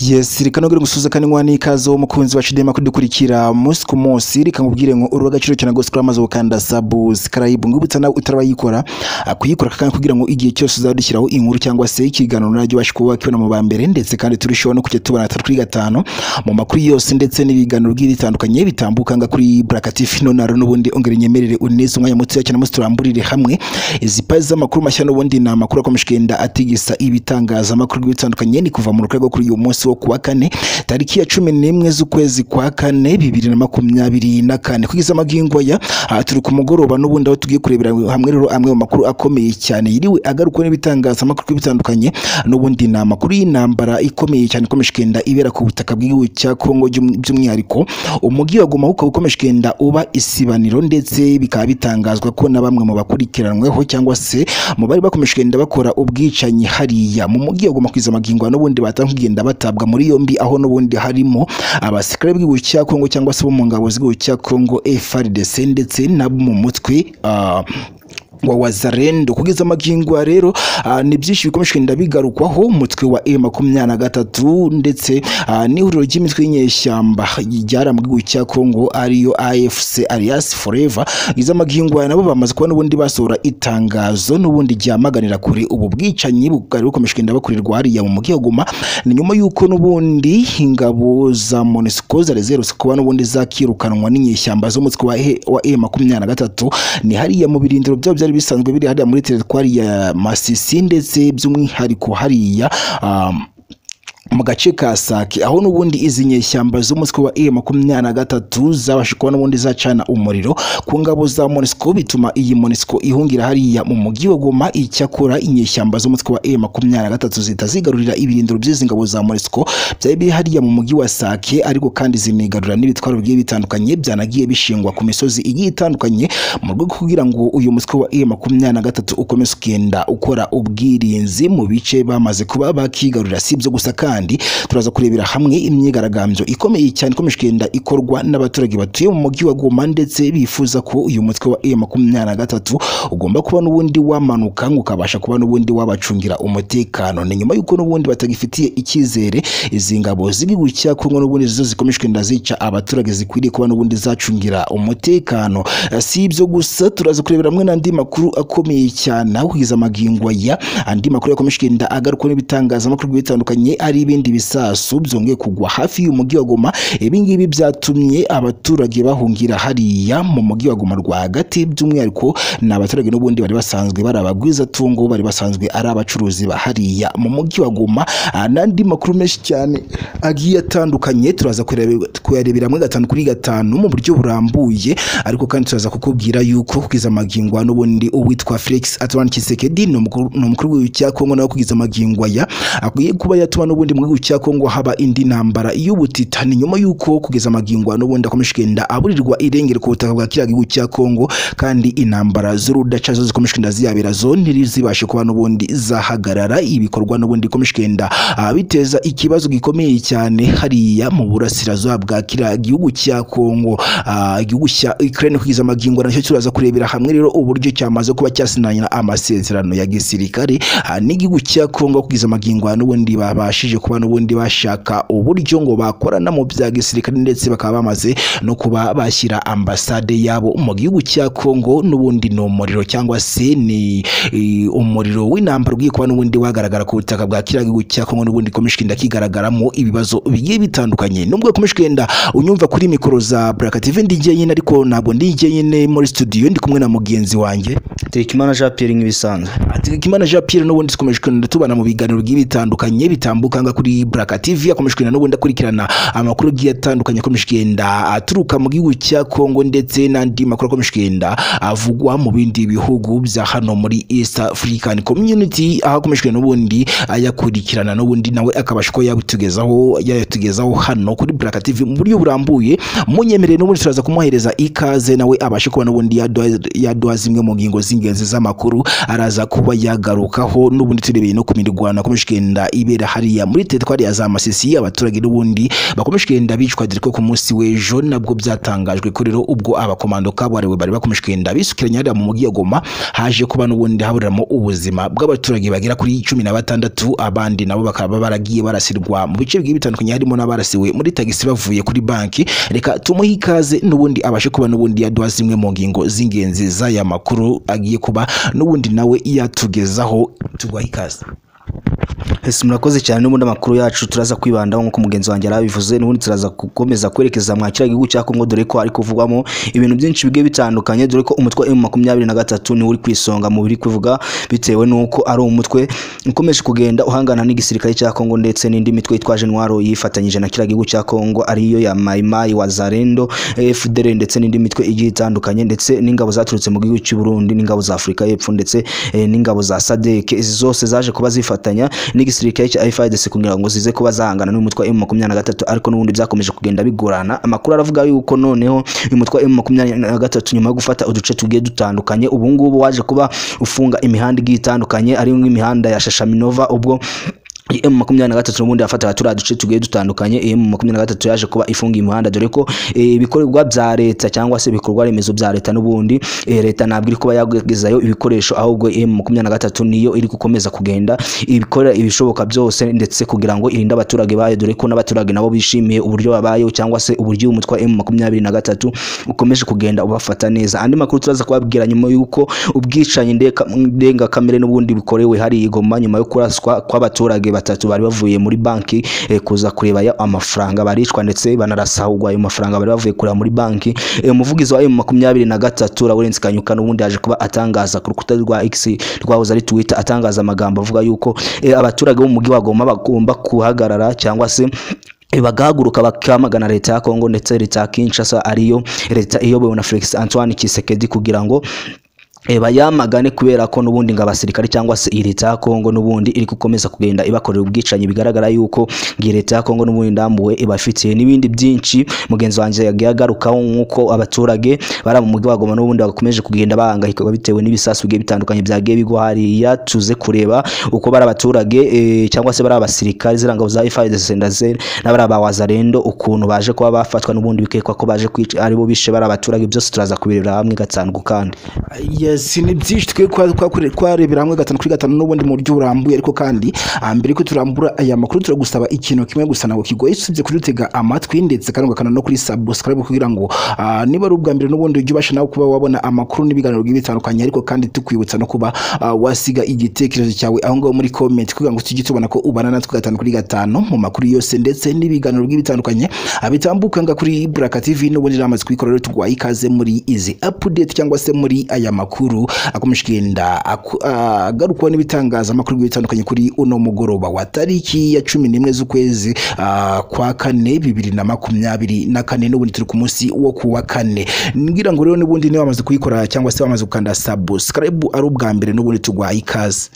yes reka nubwire ngusuze kandi ngwa n'ikaze wowe mukunzi wacu dema kudukurikira umunsi ku munsi reka nkubwire ngo urwo agaciro cyane rwose kuri amaze gukanda sabuzi karayibu ngubutsa nawe utarabayikora kuyikora kandi kugira ngo igihe cyose uzaba dushyiraho inkuru cyangwa se ikiganiro naryo ubashe kuba wakibona mu ba mbere ndetse kandi turushaho no kujya tubona gatatu kuri gatanu mu makuru yose ndetse n'ibiganiro bigiye bitandukanye bitambuka nga kuri Black TV nonaro n'ubundi ongera inyemerere uneze umwanya mutoya cyane musi turamburire hamwe izi paji z'amakuru mashya n'ubundi ni amakuru akomeje kugenda atigisa ibitangazamakuru bigiye bitandukanye ni kuva mu rukarago kuri uyu munsi wo kuwa kane tariki ya cumi n'imwe z'ukwezi kwa kane bibiri na makumyabiri na kane kugeza amagingo aya aha turi ku mugoroba n'ubundi aho tugiye kurebera hamwe rero amwe mu makuru akomeye cyane yiriwe agarukwa n'ibitangazamakuru bitandukanye n'ubundi ni amakuru y'intambara ikomeye cyane ikomeje kugenda ibera ku butaka bw'igihugu cya Kongo by'um- by'umwihariko umujyi wa Goma ukaba ukomeje kugenda uba isibaniro ndetse bikaba bitangazwa ko na bamwe mu bakurikiranweho cyangwa se mu bari bakomeje kugenda bakora ubwicanyi hariya mu mujyi wa Goma kwiza amagingo n'ubundi batanga kugenda batabwa muri yombi aho n'ubundi harimo abasirikare bw'igihugu cya Kongo cyangwa se bo mu ngabo z'igihugu cya Kongo FARDC ndetse n'abo mu mutwe ah, wa wazarendo kugeza amagingo ya rero ah, ni byinshi bikomeje kugenda bigarukwaho umutwe wa M makumyabiri na gatatu ndetse ah, n'ihuriro ry'imitwe y'inyeshyamba ryara mu gihugu cya Kongo ariyo AFC alias Forever kugeza amagingo ya nabo bamaze kuba n'ubundi basohora itangazo n'ubundi ryamaganira kure ubu bwicanyi bukari bukomeje kugenda bakorerwa hariya mu mujyi wa Goma ni nyuma y'uko n'ubundi ingabo za MONUSCO zari ziherutse kuba n'ubundi zakirukanwa n'inyeshyamba z'umutwe wa E- wa M makumyabiri na gatatu ni hariya mu birindiro byabo byari bisanzwe biri hariya muri teritwari ya Masisi ndetse by'umwihariko hariya um, mu gace ka Sake aho n'ubundi izi nyeshyamba z'umutwe wa M makumyabiri na gatatu zabasha kuba n'ubundi zacana umuriro ku ngabo za MONUSCO bituma iyi MONUSCO ihungira hariya mu mujyi wa Goma icyakora inyeshyamba z'umutwe wa M makumyabiri na gatatu zihita zigarurira ibirindiro by'izi ngabo za MONUSCO byari biri hariya mu mujyi wa Sake ariko kandi zinigarura n'ibitwaro bigiye bitandukanye byanagiye bishingwa ku misozi igiye itandukanye mu rwego rwo kugira ngo uyu mutwe wa M makumyabiri na gatatu ukomeze kugenda ukora ubwirinzi mu bice bamaze kuba bakigarurira si ibyo gusa kandi turaza kurebera hamwe imyigaragambyo ikomeye cyane ikomeje kugenda ikorwa n'abaturage batuye mu mujyi wa Goma ndetse bifuza ko uyu mutwe wa M makumyabiri na gatatu ugomba kuba n'ubundi wamanuka ngo ukabasha kuba n'ubundi wabacungira umutekano ni nyuma y'uko n'ubundi batagifitiye icyizere izi ngabo z'igihugu cya Kongo n'ubundi zo zikomeje kugenda zica abaturage zikwiriye kuba n'ubundi zacungira umutekano si ibyo gusa turaza kurebera hamwe n'andi makuru akomeye cyane aho kugeza amagingo ya andi makuru yakomeje kugenda agarukwa n'ibitangazamakuru bigiye bitandukanye ari ibindi bisasu byongeye kugwa hafi y'umujyi wa Goma ibi ngibi byatumye abaturage bahungira hariya mu mujyi wa Goma rwagati by'umwihariko ni abaturage n'ubundi bari basanzwe bari abagwizatungo bari basanzwe ari abacuruzi ba hariya mu mujyi wa Goma Ah, n'andi makuru menshi cyane agiye atandukanye turaza kurebe- kuyarebera muri gatanu kuri gatanu mu buryo burambuye ariko kandi turaza kukubwira yuko kugeza amagingo aya n'ubundi uwitwa Felix Antoine Tshisekedi ni umukuru ni umukuru w'igihugu cya Kongo nawe kugeza amagingo aya akwiye kuba yatuma n'ubundi mu gihugu cya Kongo haba indi ntambara y'ubutita ni nyuma y'uko kugeza amagingo aya n'ubundi akomeje kugenda aburirwa irengero ku butaka bwa kiriya gihugu cya Kongo kandi intambara z'urudaca zo zikomeje kugenda ziyabera zo ntirizibashe kuba n'ubundi zahagarara ibikorwa n'ubundi bikomeje kugenda ah, biteza ikibazo gikomeye cyane hariya mu burasirazuba bwa kiriya gihugu cya Kongo Ah, igihugu cya Ukraine kugeza amagingo nacyo turaza kurebera hamwe rero uburyo cyamaze kuba cyasinanyira amasezerano ya gisirikare ah, n'igihugu cya Kongo kugeza amagingo n'ubundi babashije kuba n'ubundi bashaka uburyo ngo bakorana mu bya gisirikare ndetse bakaba bamaze no kuba bashyira ambasade yabo mu gihugu cya Kongo n'ubundi ni umuriro cyangwa se ni eh, umuriro w'intambara ugiye kuba n'ubundi wagaragara ku butaka bwa kiriya gihugu cya Kongo n'ubundi ikomeje kugenda kigaragaramo ibibazo bigiye bitandukanye nubwo ikomeje kugenda unyumva kuri mikoro za Black TV ndi jyenyine ariko ntabwo ndi jyenyine muri studio ndi kumwe na mugenzi wanjye Tekimana Jean Pierre nk'ibisanzwe Hategekimana Jean Pierre n'ubundi dukomeje kugenda tubana mu biganiro bigiye bitandukanye bitambuka nga kuri Black TV akomeje kugenda n'ubundi akurikirana amakuru agiye atandukanye akomeje kugenda aturuka mu gihugu cya Kongo ndetse n'andi makuru akomeje kugenda avugwa mu bindi bihugu bya hano muri East African Community aho akomeje kugenda n'ubundi ayakurikirana n'ubundi nawe akabasha kuba yabitugezaho yayatugezaho hano kuri Black TV mu buryo burambuye munyemerere n'ubundi turaza kumuhereza ikaze nawe abashe kuba n'ubundi yaduha yaduha zimwe mu ngingo z'ingenzi ingenzi z'amakuru araza kuba yagarukaho n'ubundi turebeye no ku mirwano yakomeje kugenda ibera hariya muri teritwari ya za masisi abaturage n'ubundi bakomeje kugenda bicwa dore ko ku munsi w'ejo nabwo byatangajwe ko rero ubwo abakomando kabuhariwe bari bakomeje kugenda bisukiranya hariya mu mujyi wa goma haje kuba n'ubundi haburiramo ubuzima bw'abaturage bagera kuri cumi na batandatu abandi nabo bakaba baragiye barasirwa mu bice bigiye bitandukanye harimo n'abarasiwe muri tagisi bavuye kuri banki reka tumuhe ikaze n'ubundi abashe kuba n'ubundi yaduha zimwe mu ngingo z'ingenzi z'aya makuru agiye kuba n'ubundi nawe yatugezaho tuguha ikaze Ese murakoze cyane n'ubundi amakuru yacu turaza kwibandaho nk'uko mugenzi wanjye yarabivuze n'ubundi turaza gukomeza kwerekeza mwa kiriya gihugu cya Kongo dore ko ari kuvugwamo ibintu byinshi bigiye bitandukanye dore ko umutwe wa M23 niwo uri ku isonga mu biri kuvuga bitewe n'uko ari umutwe ukomeje kugenda uhangana n'igisirikare cya Kongo ndetse n'indi mitwe itwaje intwaro yifatanyije na kiriya gihugu cya Kongo ariyo ya Mai Mai Wazalendo FDL ndetse n'indi mitwe igiye itandukanye ndetse n'ingabo zaturutse mu gihugu cy'u Burundi n'ingabo za Afurika y'Epfo ndetse eh, n'ingabo za SADC izi zose zaje kuba zifatanya n'igisirikare cya FARDC kugira ngo zize kuba zahangana n'umutwe wa M23 ariko n'ubundi byakomeje kugenda bigorana amakuru aravuga yuko noneho uyu mutwe wa M23 nyuma yo gufata uduce tugiye dutandukanye ubu ngubu waje kuba ufunga imihanda igiye itandukanye ari nk'imihanda ya Shashaminova ubwo M makumyabiri na gatatu n'ubundi yafataga turiya duce tugiye dutandukanye M makumyabiri na gatatu yaje kuba ifunga imihanda dore ko eh, ibikorwa bya leta cyangwa se ibikorwa remezo bya leta n'ubundi eh, leta ntabwo iri kuba yagezayo ibikoresho ahubwo M makumyabiri na gatatu niyo iri gukomeza kugenda ibikorera ibishoboka byose ndetse kugira ngo irinde abaturage bayo dore ko n'abaturage nabo bishimiye uburyo babayeho cyangwa se uburyo umutwe wa M makumyabiri na gatatu ukomeje kugenda ubafata neza andi makuru turaza kubabwira nyuma y'uko ubwicanyi ndeka- ndengakamere n'ubundi bukorewe hari igoma nyuma yo kuraswa kw'abaturage batatu bari bavuye muri banki eh, kuza kureba ya amafaranga baricwa ndetse banarasahurwa ayo mafaranga bari bavuye kureba muri banki eh, umuvugizi wa M23 Lawrence Kanyuka n'ubundi yaje kuba atangaza ku rukuta rwa X rwahoze ari Twitter atangaza amagambo avuga yuko eh, abaturage bo mu mujyi wa Goma bagomba kuhagarara cyangwa se eh, bagahaguruka bakamagana leta ya Kongo ndetse leta ya Kinshasa ariyo leta iyobowe na Felix Antoine Tshisekedi kugira ngo eh, bayamagane kubera ko n'ubundi ngo abasirikare cyangwa se iyi leta ya Kongo n'ubundi iri gukomeza kugenda ibakorera ubwicanyi bigaragara yuko iyi leta ya Kongo n'ubundi ndambuwe ibafitiye n'ibindi byinshi mugenzi wanjye yagiye agarukaho nk'uko abaturage bari mu mujyi wa Goma n'ubundi bakomeje kugenda bahangayika bitewe n'ibisasu bigiye bitandukanye byagiye bigwa hariya tuze kureba uko bari abaturage eh, cyangwa se bari abasirikare ziriya ngabo za FARDC ndaze n'abari aba Wazalendo ukuntu baje kuba bafatwa n'ubundi bikekwa ko baje kwica aribo bishe bari abaturage byose turaza kubirebera hamwe gatanu ku kandi yes ni byinshi twe kwa- kwa- twarebera hamwe gatanu kuri gatanu n'ubundi mu buryo burambuye ariko kandi ah, mbere yuko turambura aya makuru turagusaba ikintu kimwe gusa ntabwo kigoye usibye kudutega amatwi ndetse kandi ugakanda no kuri subscribe kugira ngo ah, niba ari ubwa mbere n'ubundi ujye ubasha nawe kuba wabona amakuru n'ibiganiro bigiye bitandukanye ariko kandi tukwibutsa no kuba ah, wasiga igitekerezo cyawe aho ngaho muri comment kugira ngo tujye tubona ko ubana natwe gatanu kuri gatanu mu makuru yose ndetse n'ibiganiro bigiye bitandukanye ah, bitambuka nga kuri Buraka TV n'ubundi namaze kubikora rero tugwaye ikaze muri izi update cyangwa se muri aya makuru akomeje kugenda aku- agarukwaho n'ibitangazamakuru bigiye bitandukanye kuri uno mugoroba wa tariki ya cumi n'imwe z'ukwezi ah, kwa kane bibiri na makumyabiri na kane n'ubundi turi ku munsi wo ku wa kane ngira ngo rero n'ubundi niba wamaze kuyikora cyangwa se wamaze gukanda subscribe ari ubwa mbere n'ubundi tugwaye ikaze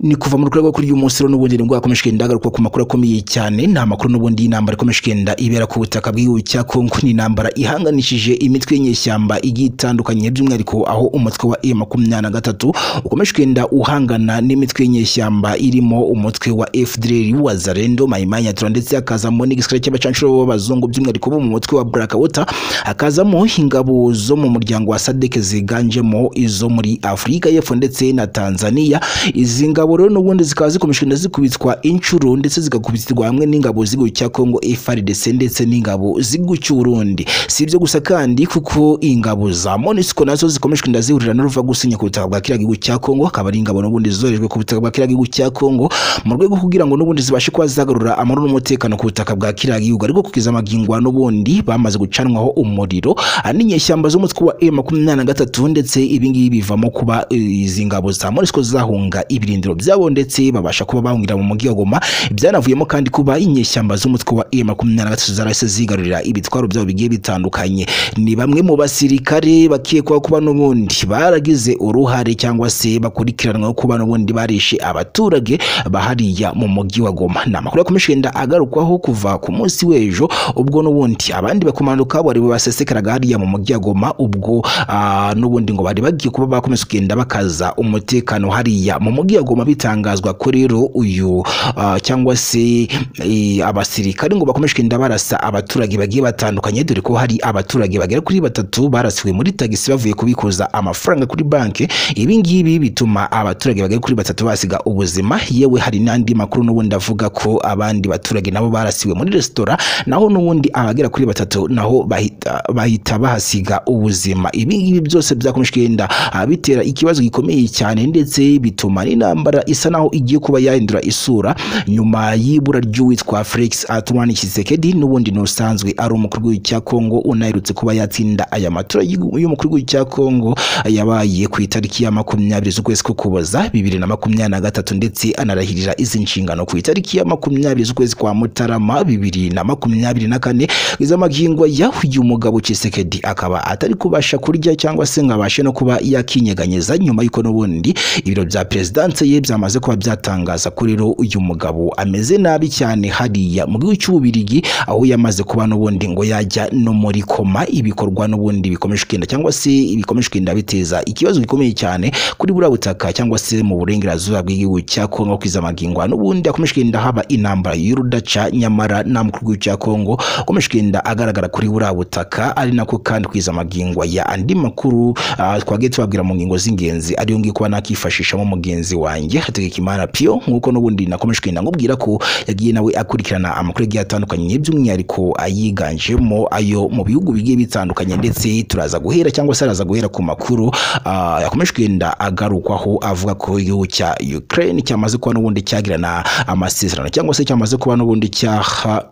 ni kuva mu rwego kuri uyu munsi rero n'ubundi nibwo hakomeje kugenda hagaruka ku makuru akomeye cyane ni amakuru n'ubundi y'intambara ikomeje kugenda ibera ku butaka bw'igihugu cya Kongo ni intambara ihanganishije imitwe y'inyeshyamba igiye itandukanye by'umwihariko aho umutwe wa M makumyabiri na gatatu ukomeje kugenda uhangana n'imitwe y'inyeshyamba irimo umutwe wa FDLR wazarendo mayimanya tura ndetse hakazamo n'igisirikare cy'abacanshuro b'abazungu by'umwihariko bo mu mutwe wa Blackwater hakazamo ingabo zo mu muryango wa SADC ziganjemo izo muri Afurika y'Epfo ndetse na Tanzania izi ngabo rero n'ubundi zikaba zikomeje kugenda zikubitwa inshuro ndetse zigakubitirwa hamwe n'ingabo z'igihugu cya Kongo FARDC ndetse n'ingabo z'igihugu cy'u Burundi si ibyo gusa kandi kuko ingabo za MONUSCO nazo zikomeje kugenda zihurira n'uruva gusinya ku butaka bwa kiriya gihugu cya Kongo akaba ari ingabo n'ubundi zorejwe ku butaka bwa kiriya gihugu cya Kongo mu rwego kugira ngo n'ubundi zibashe kuba zagarura amahoro n'umutekano ku butaka bwa kiriya gihugu ariko kugeza amagingwa n'ubundi bamaze gucanwaho umuriro ah, n'inyeshyamba z'umutwe wa M makumyabiri na gatatu ndetse ibi ngibi bivamo kuba eh, izi ngabo za MONUSCO zahunga ibirindiro ibitaro byabo ndetse babasha kuba banywera mu mujyi wa Goma byanavuyemo kandi kuba inyeshyamba z'umutwe wa M23 zarahise zigarurira ibitwaro byabo bigiye bitandukanye ni bamwe mu basirikare bakekwaho kuba n'ubundi baragize uruhare cyangwa se bakurikiranwaho kuba n'ubundi barishe abaturage bahariya mu mujyi wa Goma ni amakuru yakomeje kugenda agarukwaho kuva ku munsi w'ejo ubwo n'ubundi abandi bakomando kabo bari basesekaraga hariya mu mujyi wa Goma ubwo ah, n'ubundi ngo bari bagiye kuba bakomeza kugenda bakaza umutekano hariya mu mujyi wa Goma bitangazwa ko rero uyu ah, cyangwa se eh, abasirikare ngo bakomeje kugenda barasa abaturage bagiye batandukanye dore ko hari abaturage bagera kuri batatu barasiwe muri tagisi bavuye kubikuza amafaranga kuri banki ibi ngibi bituma abaturage bagera kuri batatu basiga ubuzima yewe hari n'andi makuru n'ubundi avuga ko abandi baturage nabo barasiwe muri resitora naho n'ubundi abagera kuri batatu naho bahita, bahita bahasiga ubuzima ibi ngibi byose byakomeje kugenda ah, bitera ikibazo gikomeye cyane ndetse bituma n'intambara isa naho igiye kuba yahindura isura nyuma y'ibura ry'uwitwa Felix Antoine Tshisekedi n'ubundi n'usanzwe ari umukuru w'igihugu cya Kongo unaherutse kuba yatsinda aya matora y'u- y'umukuru w'igihugu cya Kongo yabaye ku itariki ya makumyabiri z'ukwezi ko kuboza bibiri na makumyabiri na gatatu ndetse anarahirira izi nshingano ku itariki ya makumyabiri z'ukwezi kwa Mutarama bibiri na makumyabiri na kane iz'amagingo yahuye umugabo Tshisekedi akaba atari kubasha kurya cyangwa se ngo abashe no kuba yakinyeganyeza nyuma y'uko n'ubundi ibiro bya perezidanse ye byamaze kuba byatangaza ko rero uyu mugabo ameze nabi cyane hariya mu gihugu cy'ububirigi aho yamaze kuba n'ubundi ngo yajya no muri koma ibikorwa n'ubundi bikomeje kugenda cyangwa se bikomeje kugenda biteza ikibazo gikomeye cyane kuri buriya butaka cyangwa se mu burengerazuba bw'igihugu cya Kongo kwiza amagingo n'ubundi hakomeje kugenda haba intambara y'urudaca nyamara nta mukuru w'igihugu cya Kongo ukomeje kugenda agaragara kuri buriya butaka ari nako kandi kwiza amagingo ya andi makuru ah, twagiye tubabwira mu ngingo z'ingenzi ariyo ngiyo kuba nakifashishamo mugenzi wanjye hategekimana piyo nk'uko n'ubundi nakomeje kugenda nkubwira ko yagiye nawe akurikirana amakuru agiye atandukanye by'umwihariko ayiganjemo ayo mu bihugu bigiye bitandukanye ndetse turaza guhera cyangwa se araza guhera ku makuru ah, yakomeje kugenda agarukwaho avuga ko igihugu cya Ukraine cyamaze kuba n'ubundi cyagirana amasezerano cyangwa se cyamaze kuba n'ubundi cyaha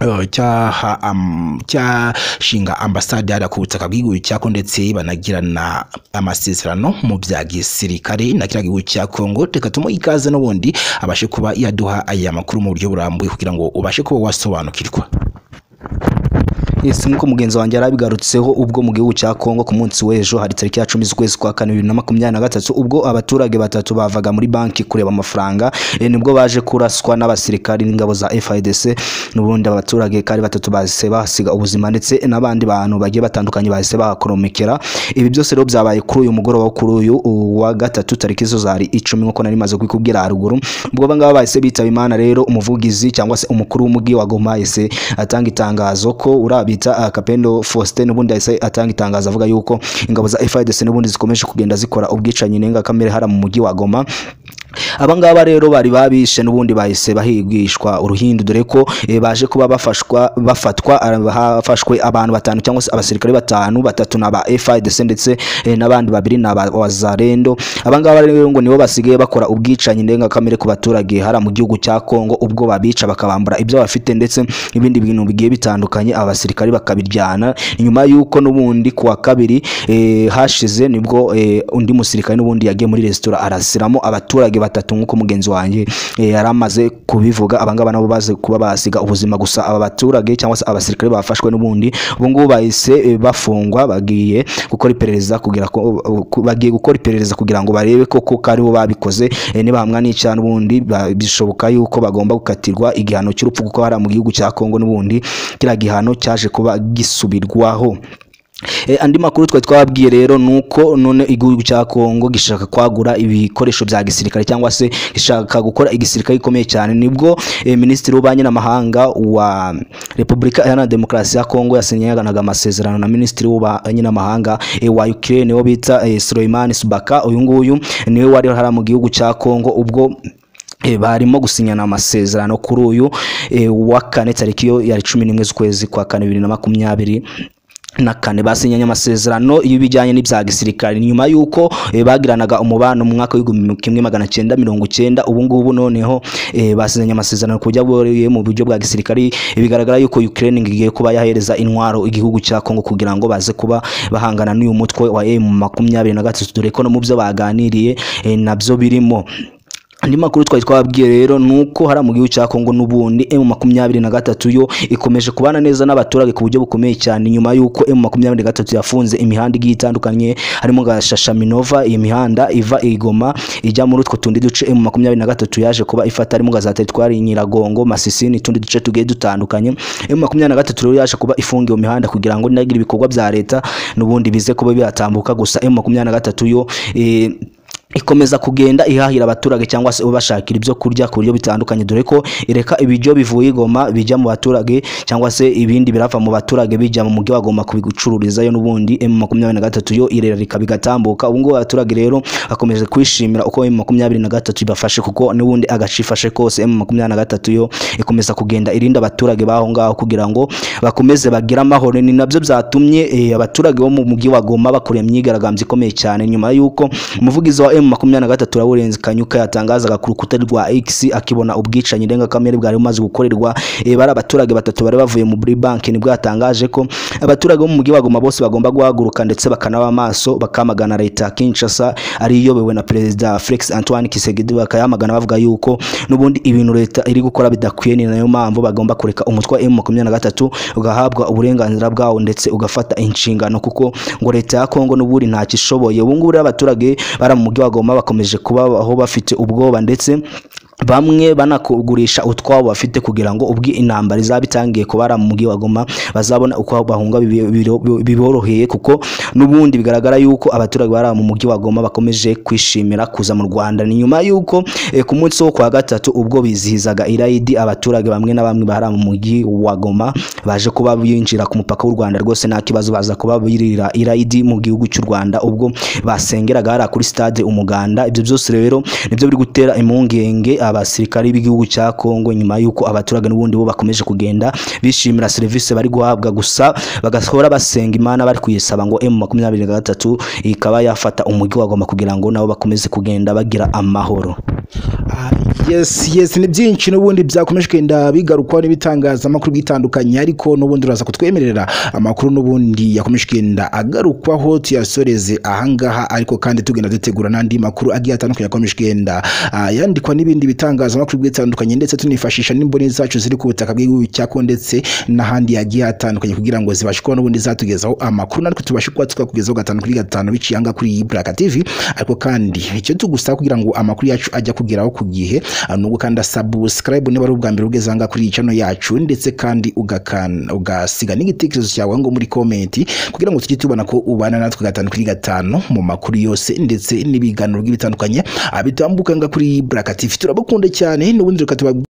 Eh, cyaha am- cyashinga ambasade hariya ku butaka bw'igihugu cyako ndetse banagirana amasezerano mu bya gisirikare na kiriya gihugu cya Kongo reka tumuhe ikaze n'ubundi abashe kuba yaduha aya makuru mu buryo burambuye kugira ngo ubashe kuba wasobanukirwa Yes, nk'uko mugenzi wanjye yarabigarutseho ubwo mu gihugu cya Kongo ku munsi w'ejo hari tariki ya cumi z'ukwezi kwa kane bibiri na makumyabiri na gatatu ubwo abaturage batatu bavaga muri banki kureba amafaranga eh, nibwo baje kuraswa n'abasirikari n'ingabo za FARDC n'ubundi abaturage kandi batatu bahise bahasiga ubuzima ndetse n'abandi bantu bagiye batandukanye bahise bahakoromekera ibi byose rero byabaye kuri uyu mugoroba wo kuri uyu wa gatatu tariki zo zari icumi nk'uko nari maze kubikubwira haruguru ubwo abangaba bahise bitaba imana rero umuvugizi cyangwa se umukuru w'umujyi wa Goma yahise atanga itangazo ko urabita ah, Kapendo Faustin n'ubundi yahise atanga itangazo avuga yuko ingabo za FARDC n'ubundi zikomeje kugenda zikora ubwicanyi ndengakamere hariya mu mujyi wa Goma abangaba rero bari babishe n'ubundi bahise bahigishwa uruhindu dore ko eh, baje kuba bafashwa bafatwa ah, hafashwe abantu batanu cyangwa se abasirikare batanu batatu na ba FARDC ndetse eh, n'abandi babiri na ba wazarendo abangaba rero ngo nibo basigaye bakora ubwicanyi ndengakamere ku baturage hara mu gihugu cya Kongo ubwo babica bakabambura ibyo bafite ndetse n'ibindi bintu bigiye bitandukanye abasirikare bakabiryana nyuma y'uko n'ubundi kuwa kabiri eh, hashize nibwo eh, undi musirikare n'ubundi yagiye muri resitora arasiramo abaturage batatu nk'uko mugenzi wanjye eh, yari amaze kubivuga abangaba nabo baze kuba basiga ubuzima gusa aba baturage cyangwa se abasirikare bafashwe n'ubundi ubu ngubu bahise eh, bafungwa bagiye gukora iperereza kugira ko ku- bagiye gukora iperereza kugira ngo barebe koko ko aribo babikoze eh, nibahamwa n'icyaha n'ubundi ba- bishoboka yuko bagomba gukatirwa igihano cy'urupfu kuko hariya mu gihugu cya Kongo n'ubundi kiriya gihano cyaje kuba gisubirwaho E, andi makuru twari twababwiye rero nuko none igihugu cya Kongo gishaka kwagura ibikoresho bya gisirikare cyangwa se gishaka gukora igisirikare gikomeye cyane nibwo e, minisitiri w'ububanyi n'amahanga wa Repubulika Iharanira Demokarasi ya Kongo yasinyanaga amasezerano na minisitiri w'ububanyi n'amahanga e, wa Ukraine wo bita e, Suleiman Subaka uyu nguyu niwe wari hara mu gihugu cya Kongo ubwo E, barimo gusinyana amasezerano kuri uyu e, wa kane tariki yo yari cumi n'imwe z'ukwezi kwa kane bibiri na makumyabiri na kane basinyanye amasezerano y'ibijyanye n'ibya gisirikare nyuma y'uko eh, bagiranaga umubano mu mwaka w'igihumbi kimwe magana cyenda mirongo cyenda ubu ngubu noneho eh, basinyanye amasezerano ku buryo bworoheye mu buryo bwa gisirikare Eh, bigaragara yuko Ukraine igiye kuba yahereza intwaro igihugu cya Kongo kugira ngo baze kuba bahangana n'uyu mutwe wa M makumyabiri na gatatu dore ko no mu byo baganiriye eh, nabyo birimo andi makuru twari twababwiye rero ni uko hariya mu gihugu cya kongo n'ubundi emu makumyabiri na gatatu yo ikomeje kubana neza n'abaturage ku buryo bukomeye cyane nyuma y'uko emu makumyabiri na gatatu yafunze imihanda igiye itandukanye harimo nka shashaminova iyi mihanda iva i goma ijya muri utwo tundi duce emu makumyabiri na gatatu yaje kuba ifata harimo nka za teritwari nyiragongo masisi n'utundi duce tugiye dutandukanye emu makumyabiri na gatatu rero yaje kuba ifunga iyo mihanda kugira ngo nagire ibikorwa bya leta n'ubundi bize kuba byatambuka gusa emu makumyabiri na gatatu yo eh, ikomeza kugenda ihahira abaturage cyangwa se ubashakira ibyo kurya ku buryo bitandukanye dore ko ireka ibiryo bivuye i Goma bijya mu baturage cyangwa se ibindi birava mu baturage bijya mu mujyi wa Goma kubicururizayo n'ubundi M makumyabiri na gatatu yo irereka bigatambuka ubu ngubu abaturage rero bakomeje kwishimira uko M makumyabiri na gatatu ibafashe kuko n'ubundi agace ifashe kose M makumyabiri na gatatu yo ikomeza kugenda irinda abaturage baho ngaho kugira ngo bakomeze bagire amahoro ni nabyo byatumye eh, abaturage bo mu mujyi wa Goma bakoreye imyigaragambyo ikomeye cyane nyuma y'uko umuvugizi wa M makumyabiri na gatatu Lawrence Kanyuka yatangazaga ku rukuta rwa X akibona ubwicanyi ndengakamere bwari bumaze gukorerwa eh, bari abaturage batatu bari bavuye mu Buri Bank nibwo yatangaje ko abaturage bo mu mujyi wa Goma bose bagomba guhaguruka ndetse bakanaba amaso bakamagana leta ya Kinshasa ari iyobewe na perezida Felix Antoine Tshisekedi bakayamagana bavuga yuko n'ubundi ibintu leta iri gukora bidakwiye ni nayo mpamvu bagomba kureka umutwe wa M makumyabiri na gatatu ugahabwa uburenganzira bwawo ndetse ugafata inshingano kuko ngo leta ya Kongo n'ubundi ntacyo ishoboye ubu ngubu rero abaturage bari mu mujyi wa Goma bakomeje kubaho bafite ubwoba ndetse bamwe banakugurisha utwabo bafite kugira ngo ubwi intambara izaba itangiye kubara mu mujyi wa Goma bazabona uko bahunga bibi- biro- biboroheye kuko n'ubundi bigaragara yuko abaturage bari mu mujyi wa Goma bakomeje kwishimira kuza mu Rwanda ni nyuma yuko eh, ku munsi wo kwa gatatu ubwo bizihizaga Irayidi abaturage bamwe na bamwe bari mu mujyi wa Goma baje kuba binjira ku mupaka w'u Rwanda rwose nta kibazo baza kuba birira Irayidi mu gihugu cy'u Rwanda ubwo basengeraga hariya kuri stade Umuganda ibyo byose rero nibyo biri gutera impungenge abasirikari b'igihugu cya Kongo nyuma y'uko abaturage n'ubundi bo bakomeje kugenda bishimira serivisi bari guhabwa gusa bagahora basenga imana bari kuyisaba ngo M makumyabiri na gatatu ikaba yafata umujyi wa Goma kugira ngo nabo bakomeze kugenda bagira amahoro Ah, yes yes ni byinshi n'ubundi byakomeje kugenda bigarukwaho n'ibitangazamakuru bitandukanye ariko n'ubundi uraza kutwemerera amakuru n'ubundi yakomeje kugenda agarukwaho tuyasoreze ahangaha ariko kandi tugenda dutegura n'andi makuru agiye atandukanye yakomeje kugenda ah, yandikwa n'ibindi bitangazamakuru bitandukanye ndetse tunifashisha n'imboni zacu ziri ku butaka bw'igihugu cyako ndetse n'ahandi yagiye atandukanye kugira ngo zibashe kuba n'ubundi zatugezaho amakuru natwe tubashe kuba twakugezaho gatanu kuri gatanu biciye aha ngaha kuri iyi Buraka TV ariko kandi icyo tugusaba kugira ngo amakuru yacu ajya kugeraho ku gihe ah, nubwo kandi subscribe niba ari ubwa mbere ugeze aha ngaha kuri iyi channel yacu ndetse kandi ugakan- ugasiga n'igitekerezo cyawe ngo muri comment kugira ngo tujye tubona ko ubana natwe gatanu kuri gatanu mu makuru yose ndetse n'ibiganiro bitandukanye bitambuka aha ngaha kuri iyi Buraka TV turabakunda cyane n'ubundi reka tubabwire